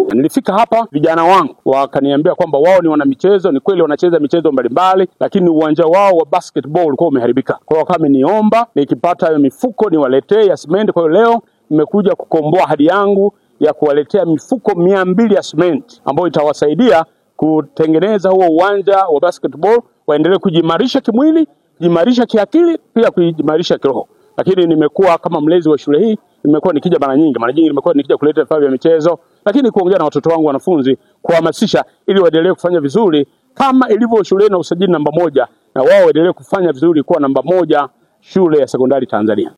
huu. Nilifika hapa, vijana wangu wakaniambia kwamba wao ni wanamichezo. Ni kweli wanacheza michezo mbalimbali, lakini uwanja wao wa basketball ulikuwa umeharibika. Kwa hiyo wakawa wameniomba nikipata hiyo mifuko niwaletee ya simenti. Kwa hiyo leo nimekuja kukomboa ahadi yangu ya kuwaletea mifuko mia mbili ya simenti ambayo itawasaidia kutengeneza huo uwanja wa basketball, waendelee kujimarisha kimwili, kujimarisha kiakili, pia kujimarisha kiroho. Lakini nimekuwa kama mlezi wa shule hii, nimekuwa nikija mara nyingi, mara nyingi nimekuwa nikija kuleta vifaa vya michezo, lakini kuongea na watoto wangu wanafunzi, kuhamasisha ili waendelee kufanya vizuri kama ilivyo shuleni na usajili namba moja, na wao waendelee kufanya vizuri kuwa namba moja shule ya sekondari Tanzania.